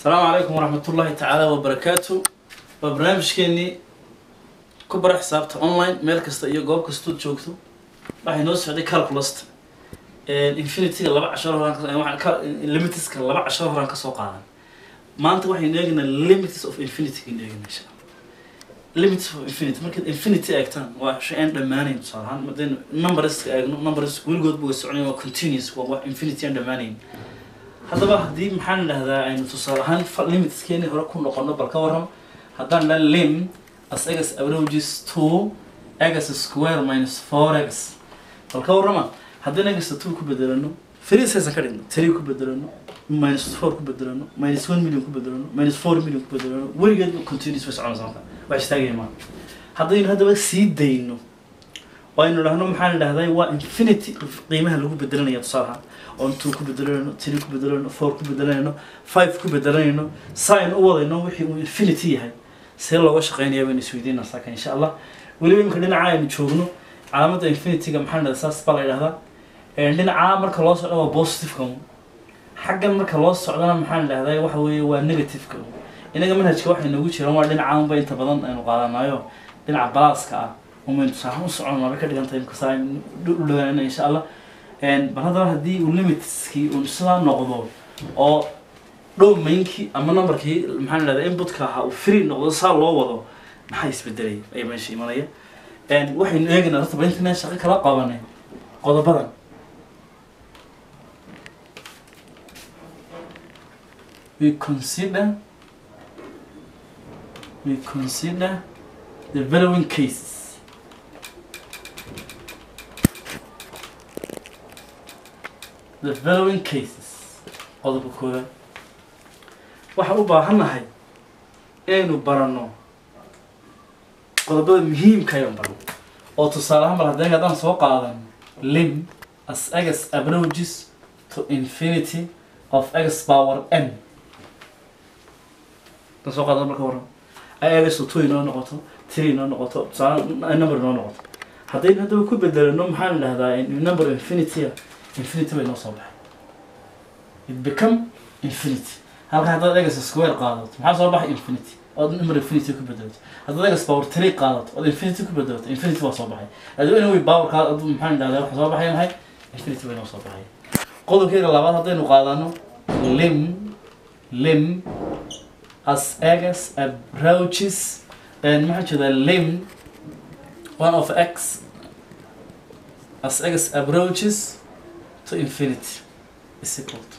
asalaamu calaykum waraxmat ullaahi tacaala wabarakaatu waa barnaamijkeenii ku bara xisaabta online meel kasta iyo goob kastood joogto waxay noo socday calculust infinityga laba cashar horaanlimitiska laba cashar horaan kasoo qaadan maanta waxaynu eegaynaa limits of infinity aynu eegayna insha allah limits of infinity markaad infinity eegtaan waa shay aan dhammaanayn tusaale ahaan madaynu numberska eegno numbers weligoodba way soconayn waa continuous waa wax infinity aan dhammaanayn haddaba haddii maxaan idhahdaa aynu tusaale ahaan limitskeenii hore ku noqono bal ka waram haddaan dhan lim as egas averages two egas square minus four egas bal ka warrama haddii egasta two ku bedelano freesaysan ka dhigno three ku bedelano minus four ku bedelano minus one million ku bedelano minus four million ku bedelano weligeed continuous way soconaysa marka wax istaagaya maa haddaynu haddaba sii dayno oo aynu dhahno maxaan idhahday waa infinity qiimaha lagu bedelanaya tusaale ahaan oon two ku bedelanayno three ku bedelanayno four ku bedelanayno five ku bedelanayno saa aynu u wadayno wixii uu infinity yahay see looga shaqeynaya baynu isweydiinaa saaka insha allah weliba iminka dhinaca aynu joogno calaamada infinityga maxaan idhahdaa saas baa la idhahdaa dhinacaa marka loo socdo waa positiveka xaggan marka loo socdona maxaan idhahdaa waxa weeye waa negativeka inaga manhajka waxay noogu jiraan waa dhinacaanba inta badan aynu qaadanayo dhinaca balaaska ah umaynu saaxan u soconaa bay ka dhigan tahay imka saa u dhawaanana insha allah bal haddaba haddii uu limitskii uu sidaa noqdo oo dhow mainkii ama numberkii maxaan idhahdaa inputka ahaa uu free noqdo saa loo wado maxaa isbedelay ayaa meesha imanaya waxaynu eegaynaa horta ba intanaan shaqo kala qabanay qodobadan we consider we consider the following cases the following cases qodobka koowaad waxaan u baahannahay inaynu baranno qodobada muhiimka ayaan barno oo tusaale ahaan bal haddii haddaan soo qaadan lim as egas approaches to infinity of x power n dan soo qaadan marka waran ay egasu two inoo noqoto three inoo noqoto tusaale number inoo noqoto haddaynu haddaba ku bedelano maxaan idhahdaa number infinity infinity bay noo soo baxay it become infinity halka haddaad egas square qaadato maxaa soo baxay infinity ood number infinity ku bedelato haddaad egas power three qaadato ood infinity ku bedelato infinity waa soo baxay aduu anyway powerkaa adu maxaan idhahdaa waxa soo baxay maxay infinity bay noo soo baxay qodobkeeda labaad haddaynu qaadano lim lim as egas approaches maxaa jeedaa lim one of x as egas approaches to infinity is equal to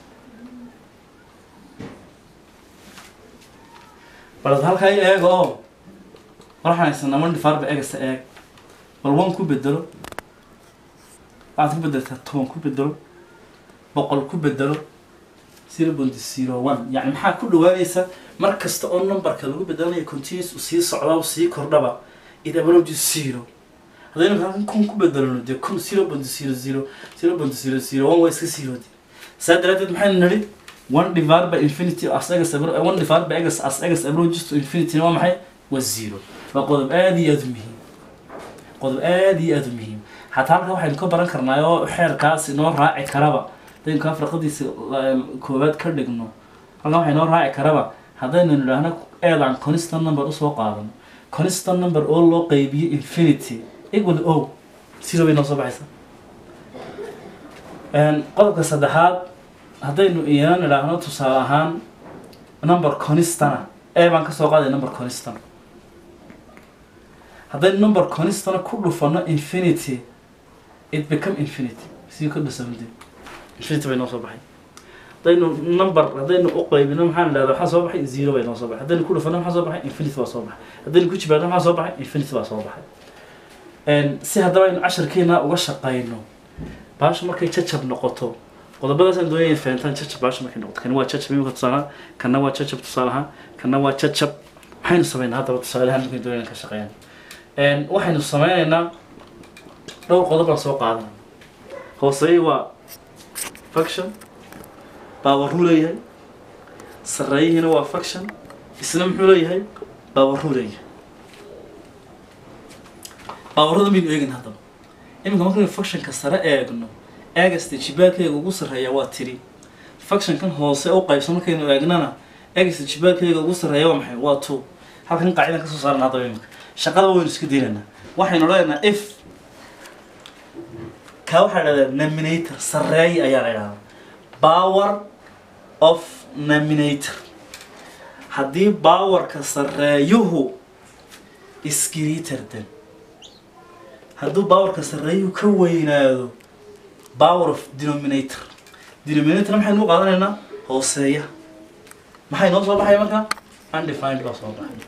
bal halkaa i eego oo waxaan haysanaa one divided by egasta eeg bal one ku bedelo waxaad ku bedeltaa toban ku bedelo boqol ku bedelo zero point zero one yani maxaa ku dhawaanaysa mar kasta oo numberka lagu bedelanayo continuous sii socda sii kordhaba it approaches zero haddaynu halkan kun ku bedelano dee kun zero point zero zero zero point zero zero one waa iska zero saa daraadeed maxaynu nidhi one divided by infinity as egas one divided by egas as egas approaches to infinity waa maxay waa zero waa qodob aada iyo aada u muhiim qodob aada iyo aada u muhiim xataa halka waxaynu ka baran karnaa oo xeerkaas inoo raaci karaba haddaynu kaa farqadiisa koowaad ka dhigno halkan waxay noo raaci karaba haddaynu nidhaahno eedaan constant number usoo qaadano constant number oo loo qeybiyo infinity equal o zero bay noo soo baxaysa qodobka saddexaad haddaynu iyana nidhaahno tusaale ahaan number constana e baan kasoo qaaday number constan haddaynu number constana ku dhufano infinity it become infinity si ka dhusamde infinity bay noo soo baxay haddaynu number haddaynu u qaybino maxaan idhahda waxaa soo baxay zero bay noo soo baxay haddaynu ku dhufano maxaa soo baxay infinity baa soo baxay haddaynu ku jibaadno maxaa soo baxay infinity baa soo baxay si haddaba aynu casharkeena uga shaqayno baasha markay jajab noqoto qodobadaasaan doonaya fahantaan jajab baasha markay noqoto kani waa jajab imika tusaalaha kana waa jajab tusaalaha kana waa jajab maxaynu sameynaa haddaba tusaalahan markay doonayaan ka shaqeeyaan waxaynu sameynaynaa dhowr qodob baan soo qaadana hooseeye waa faction baawaruu leeyahay sarreeyihiina waa faction isna muxuu leeyahay baawaruu leeyahay baawarada maynu eegin haddaba iminka markaynu factionka sare eegno eegasta jibaadkayga ugu sarreeya waa tiri factionkan hoose u qaybsan markaynu eegnana x jibaarkayga ugu sarreeya waa maxay waa two halkan qaacidan kasoo saarana haddaba imika shaqada waynu iska daynaynaa waxaynu leenaha if ka waxaa dhahdaa nominator sarreey ayaa la idhahdaa power of nominator haddii powerka sarreeyuhu is greater than hadduu powerka sarreeyuhu ka weynaado power of denominator denominator maxaynu u qaadanaynaa hooseeya maxay noo soo baxaya marka undefined baa soo baxay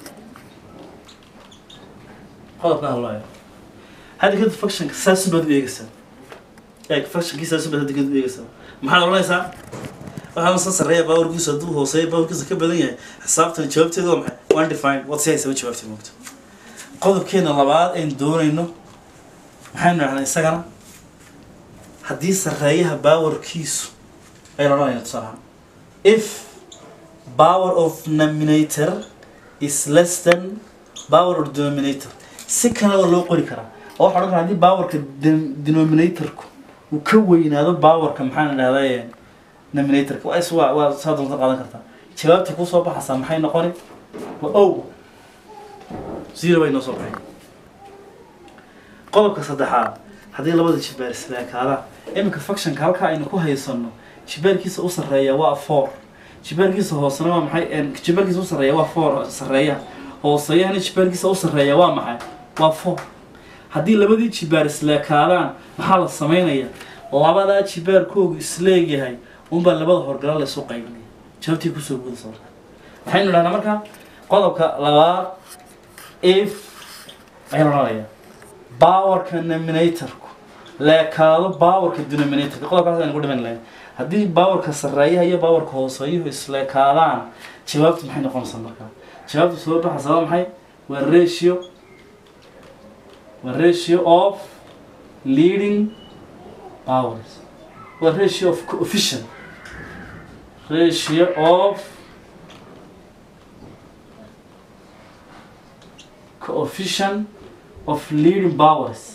qodobka hadlaayo hadda kadib functionka saasun baad u eegaysaa eeg functionkii saasun baad hadda kadib u eegaysaa maxaad odhanaysaa waxaan soo sarreeya powerkiisu hadduu hooseeya powerkiisu ka badan yahay xisaabtan jawaabteedu waa maxay undefined waad si haysaba jawaabteed moogta qodobkeena labaad aynu doonayno maxaynu dhahnaa isagana haddii sarreeyaha powerkiisu aynu odhanayna tusaalahaan if power of nominator is less than power of denominator si kale oo loo qori karaa oo waxaa odhan karaa haddii powerka de- denominatorku uu ka weynaado powerka maxaan idhahdaa nominatorka waa is waa waa saa doonta qaadan kartaa jawaabta kusoo baxaysaa maxay noqoni waa o zero bay noo soo baxay qodobka saddexaad haddii labada jibaar isleekaadaan iminka functionka halkaa aynu ku haysano jibaarkiisa u sarreeya waa four jibaarkiisa hoosena waa maxay en, jibaarkiisa u sarreeya waa four sarreeya hooseeyahana jibaarkiisa u sarreeya waa maxay waa four haddii labadii jibaar isleekaadaan maxaa la sameynaya labadaa jibaarkoogu isleegyahay unbaa labada horgala laysu qaybinaya jawaabtii kusoo gudasa marka maxaynu dhahnaa marka qodobka labaad if ayaan odhanaya powerka nominatorku leekaado powerka denominatorka qodobkaas aynu ku dhiman lahayn haddii powerka sarreeyaha iyo powerka hooseeyuhu isleekaadaan jawaabtu maxay noqonaysaa markaa jawaabtu soo baxaysa waa maxay waa ratio waa ratio of leading powers waa ratio of coefficient ratio of coefficient of leading powers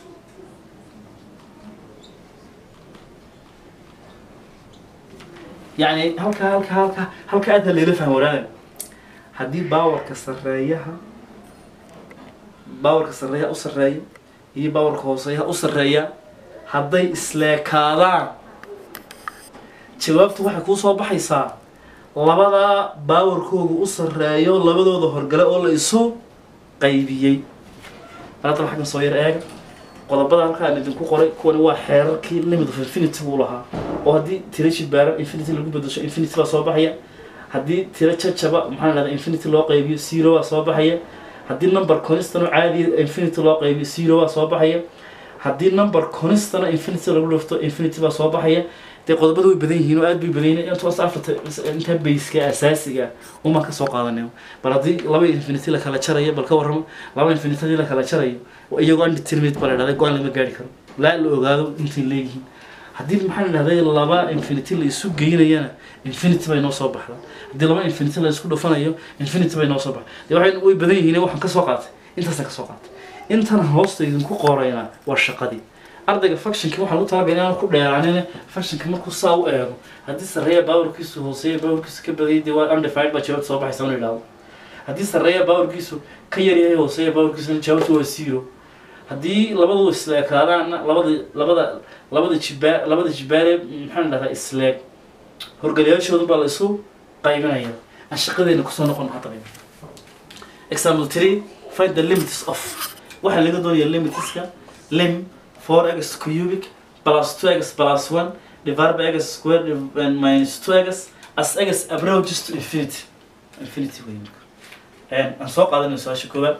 يعني halka halka halka halka aad leela fahmo walaal haddii baawarka sarreeyaha baawarka sarreeya u sarreeya iyo baawarka hooseeyaha u sarreeya hadday isleekaadaan jawaabtu waxay kuu soo baxaysaa labadaa baawarkoogu u sarreeyo labadooda horgale oo la isu qaybiyey hadda xaggan soo yar eega qodobada halkaa aan idinku qoray kuwani waa xeerarkii limit of infinity buu lahaa oo haddii tiro jibaaran infinity lagu bedesho infinity baa soo baxaya haddii tiro jajaba maxaa la dhahdaa infinity loo qaybiyo zero baa soo baxaya haddii number constant oo caadiya infinity loo qaybiyo zero baa soo baxaya haddii number constant infinity lagu dhufto infinity baa soo baxaya dee qodobada way badan yihiin oo aad bay badan yihiin intaas afarta inta bayska asaasiga umaan kasoo qaadanay bal haddii laba infinity la kala jarayo bal ka warramo laba infinity haddii la kala jarayo iyagoo undeterminate baa la dhahday go-aan lama gaari karo laa la ogaado intay leeyihiin haddii maxaa la dhahday laba infinity la isu geynayana infinity bay noo soo baxda haddii laba infinity la isku dhufanayo infinity bay noo soo baxda dee waxay way badan yihiin waxaan kasoo qaatay intaasaan kasoo qaatay intan hoosta idinku qorayna waa shaqadii ardayga functionki waxaa lagu talagalay inaan ku dheeraanin functionka markuu saa u eego haddii sarreeya baawarkiisu hooseeya baawarkiisu ka badayay dee waa undefined baa jawaabta soo baxaysa una idhaahdo haddii sarreeya baawarkiisu ka yar yahay hooseeya baawarkiisuna jawaabtu waa zero haddii labadu isleekaadaanna labada labada labada jibaa labada jibaare maxaan dhahdaa isleeg horgalayaashoodu baa la isu qaybinaya aan shaqadeena kusoo noqon hadda example three find the limits of waxaa laga doonaya limitska lim 4x cubic plus 2x plus 1 divided by x squared and minus 2x as x approaches to infinity infinity way marka een aan soo qaadanay su-aasha koowaad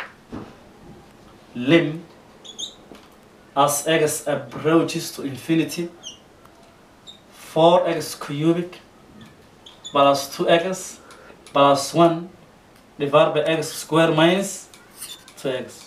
lim as x approaches to infinity 4x cubic plus 2x plus 1 divided by x squared minus 2x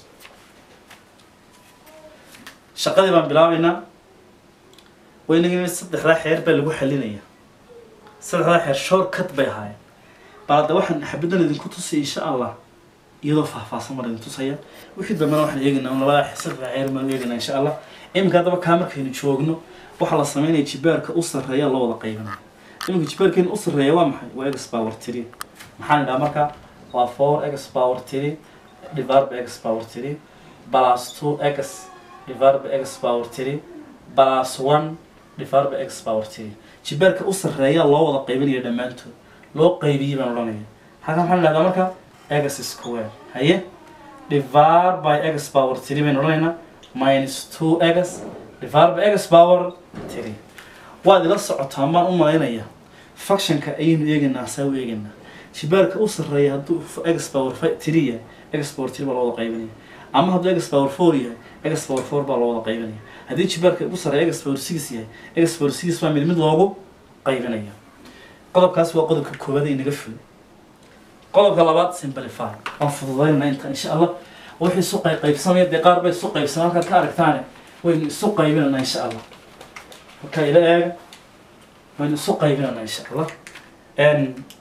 shaqadii baan bilaabaynaa waynagina saddexdaa xeer baa lagu xalinaya saddexdaa xeer shortcut bay ahaayeen bal hadda waxaan xabadan idinku tusaya insha allah iyadoo faahfaahsan baan idin tusaya wixii dambena waxaan eegaynaa un labadaa saddexdaa xeer baan eegaynaa insha allah iminka haddaba kaa markaynu joogno waxaa la sameynaya jibaarka u sarreeya loo wada qaybinaya iminka jibaarkeena u sarreeya waa maxay waa x power three maxaan idhaha marka waa four x power three divided by x power three plus two x divided by x power three plus one divided by x power three jibaarka u sarreeya loo wada qaybinaya dhammaantood loo qaybiyey baan odhanaya halkan maxaan idhahdaa marka x square haye divided by x power three baynu odhanaynaa minus two x divided by x power three waad ila socotaan baan u malaynaya functionka ayaynu eegaynaa saa u eegaynaa jibaarka u sarreeya hadduu x power fi- three yahay x power three baa loo wada qaybinaya ama hadduu x power four yahay x power four baa loo wada qaybinaya haddii jibaarka u sarreeya x power six yahay x power six baa mid mid loogu qaybinaya qodobkaas waa qodobka koowaad ee inaga fuli qodobka labaad simplify waan fududaynaa inta insha allah wixii isu qayb qaybsamaya dee qaar bay isu qaybsamaan halkaad ka aragtaane waynu isu qaybinanaa insha allah marka ila eega waynu isu qaybinanaa insha allah n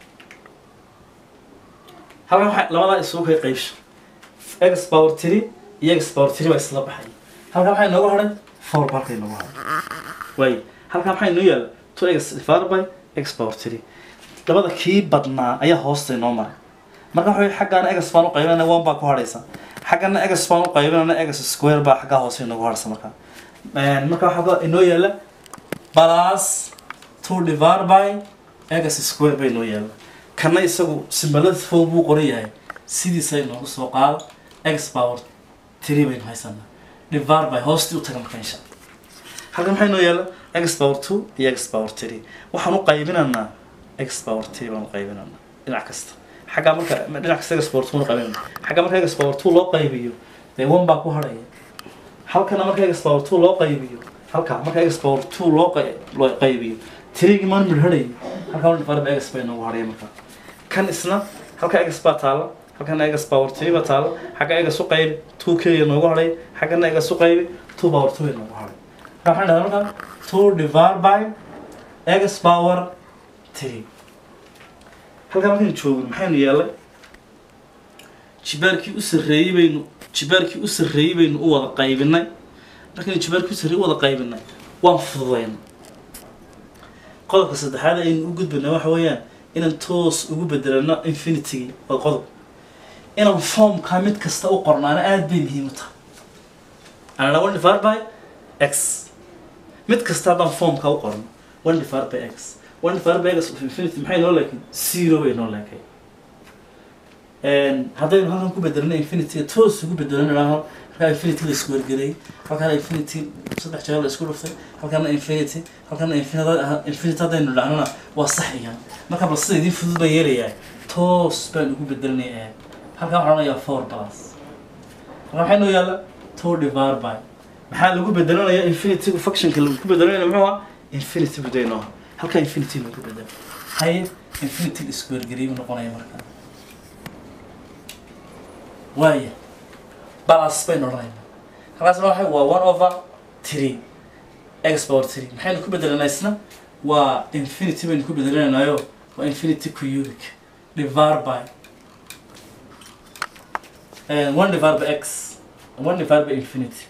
halkan waxaa labadaa isugu kay qaybsho x power three iyo x power three baa isla baxay halkan maxaa inoogu hadhay four ba halka inoogu hadhay waay halkan maxaa inoo yaala two x divided by x power three labada kii badnaa ayaa hoosta inoo maray marka waxa weye xaggaana egas baan u qaybinana one baa ku hadhaysa xaggana egas baan u qaybinana egas square baa xaggaa hoose inoogu hadhaysa marka marka waxaa inoo yaala plus two divided by egas square ba inoo yaala kana isagu simbalada fog buu qoran yahay sidiisa inoogu soo qaado x power three baynu haysanaa divided by hoostii u taga marka insha halkan maxaa inoo yaala x power two iyo x power three waxaan u qaybinanaa x power three baan u qaybinanaa dhinac kasta xaggaa marka dhinac kasta x power two baan u qaybinanaa xagga marka x power two loo qaybiyo dee one baa ku hadhaya halkana marka x power two loo qaybiyo halka marka x power two loo qay- loo qaybiyo three-gii maan midhadhayo halkaa one divided by x bay noogu hadhaya marka kan isna halka x baa taala halkana x power three baa taala xagga x u qaybi two keliya noogu hadhay xaggana x u qaybi two power two bay noogu hadhay marka waxaan dhahdaa marka two divided by x power three halkaa markaynu joogno maxaynu yeelay jibaarkii u sarreeyey baynu jibaarkii u sarreeyey baynu u wada qaybinay markaynu jibaarkii u sarreeyey u wada qaybinay waan fududaynay qodobka saddexaad aynu u gudbinay waxa weeyaan inaan toos ugu bedelano infinitygii waa qodob inaan formka mid kasta u qornaana aada bay muhiim u tahay anana one divided by x mid kasta haddaan formka u qorno one divided by x one divided by x of infinity maxay noo leekay zero bay noo leekay haddaynu halkan ku bedelno infinityga toos ugu bedelano halkaa infinity la isku wargelay halkaana infinity saddex jeer la isku dhuftay halkaana infinity halkaana infinity infinity haddaynu dhacnona waa sax igan marka bal sida idin fudud baan yeelayaa toos baan ugu bedelanaya halkan waxaan odhanayaa four plus halkan maxay noo yaalla two divided by maxaa lagu bedelanayaa infinity functionka lagu bedelanaya muxuu ah infinity budayno halkaa infinity lagu bedelo haye infinity la isku wargeliyay buu noqonaya marka waaya balas baynu odhanaynaa halkaasna waxa waa one over three x power three maxaynu ku bedelanaa isna waa infinity baynu ku bedelanaynayo waa infinity cubic divided by and one divided by x one divided by infinity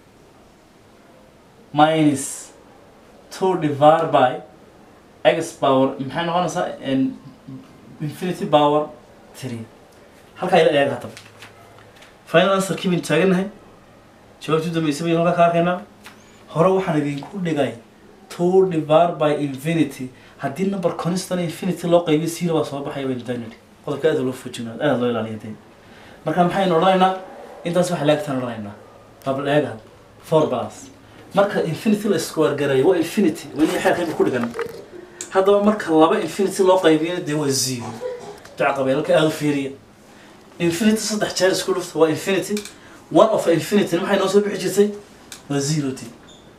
minus two divided by x power maxay noqonaysaa and infinity power three halkaa ila eega haddaba final answerkii baynu taagannahay jawaabtii dambeysay baynu halkaa ka arkaynaa hore waxaan idinku dhigay two divided by infinity haddii number constant infinity loo qaybiyo zero baa soo baxaya baynu daynidhi qodobka aada loo fujinaa aada loo ilaaliya dee marka maxaynu odhanaynaa intaas waxa laagtaan odhanaynaa babl eega four plus marka infinity la isku wargarayo waa infinity weli xeerkayba ku dhigan haddaba marka laba infinity loo qaybiyana dee waa zero duca qabeelka aada u fiiriya infinity saddex jeer isku dhufta waa infinity one of infinity maxay noo soo bixi jirtay waa zero t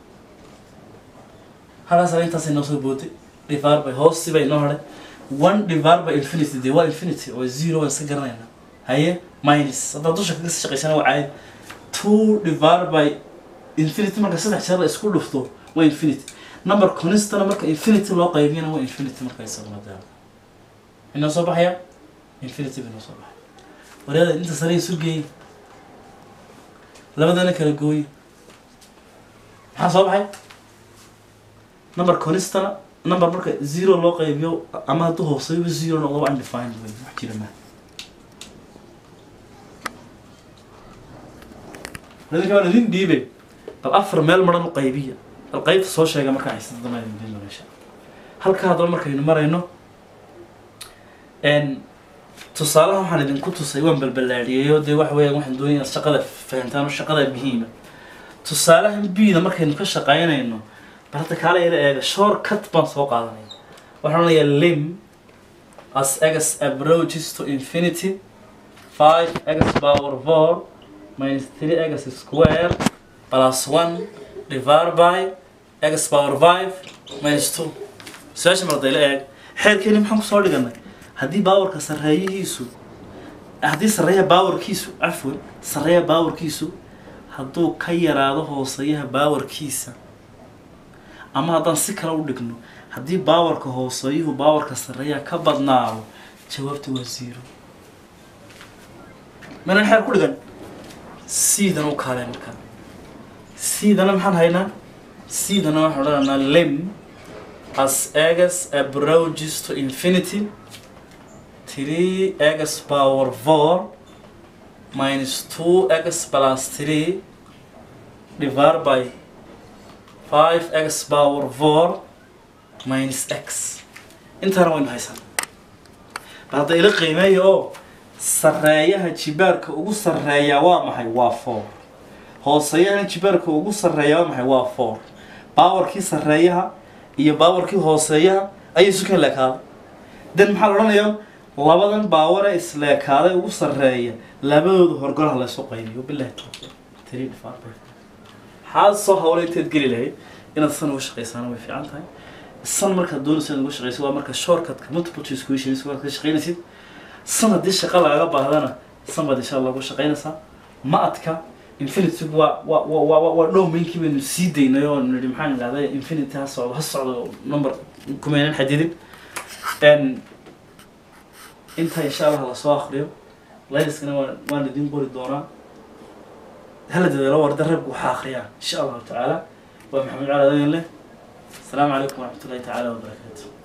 halkaas intaasay noo soo booday divided by hoosti bay noo hadhay one divided by infinity dee waa infinity oo zero waan iska garanaynaa haye minus haddaad dusha kaga sii shaqaysana waa caadi two divided by infinity marka saddex jeer la isku dhufto waa infinity number constana marka infinity loo qaybiyana waa infinity marka isaguna daa inoo soo baxaya infinity bay noo soo baxaya wareeda inta sare isu geey labadana kala gooy maxaa soo baxay number constana number marka zero loo qaybiyo ama hadduu hooseeyo zero noqdo waa undefined wey wax jira ma idinka waan idin dhiibay bal afar meel maran u qaybiya bal qaybta soo sheega markaa haysata dama idin dhiiba meesha halka haddaba markaynu marayno n tusaalaha waxaan idinku tusay waan balbalaadhiyeyo dee waxa weeyaan waxaan doonaya inaad shaqada fahantaan oo shaqada muhiima tusaalahan bida markaynu ka shaqaynayno bal hadda kaala yara eega shortcut baan soo qaadanaya waxaan odhanayaa lim as x approaches to infinity 5 x power 4 minus 3 x square plus 1 divided by x power 5 minus 2 su-aasha mardayla eeg xeerkeeni maxaan kusoo dhiganay haddii baawarka sarreeyihiisu haddii sarreeya baawarkiisu cafwan sarreeya baawarkiisu hadduu ka yaraado hooseeyaha baawarkiisa ama haddaan si kale u dhigno haddii baawarka hooseeyuhu baawarka sarreeya ka badnaado jawaabta waa zero manan xeer ku dhigan siidana u kaalee markaa siidana maxaan haynaa siidana waxaan odhanaynaa lim as x approaches to infinity 3x power 4 minus 2x plus 3 divided by 5x power 4 minus x intaana waynu haysan bal hadda ila qiimeeya oo sarreeyaha jibaarka ugu sarreeyaa waa maxay waa 4 hooseeyahana jibaarka ugu sarreeyaa waa maxay waa 4 baawarkii sarreeyaha iyo baawarkii hooseeyaha ayay isu keen leekaaday dan maxaa la odhanayaa labadan baaware isleekaaday ugu sarreeya labadooda horgolaha laysu qaybiyo bilahi tawfiiq three divided by four. maxaad soo hawla inteed geli lahayd inaad san uga shaqaysaana way fiican tahay san markaad doonaysa inaad uga shaqaysid waa marka shortcutka multiple choice questions waad ka shaqaynaysid san haddii shaqa lagaga baahdana san baad insha allah uga shaqaynaysaa ma adka infinity waa waa waa waa waa dhowmeynkii baynu sii daynay oo nidhi maxaan idhahday infinity ha socdo ha socdo number kumaynan xadidin n inta insha allah lasoo akriyo layliskana waan waan idin qori doonaa hala dadaalo warda reebku waxaa akriyaa insha allahu tacaala waa maxamed cali adeyn leh asalaamu calaykum waraxmat ullahi tacaala wabarakaatu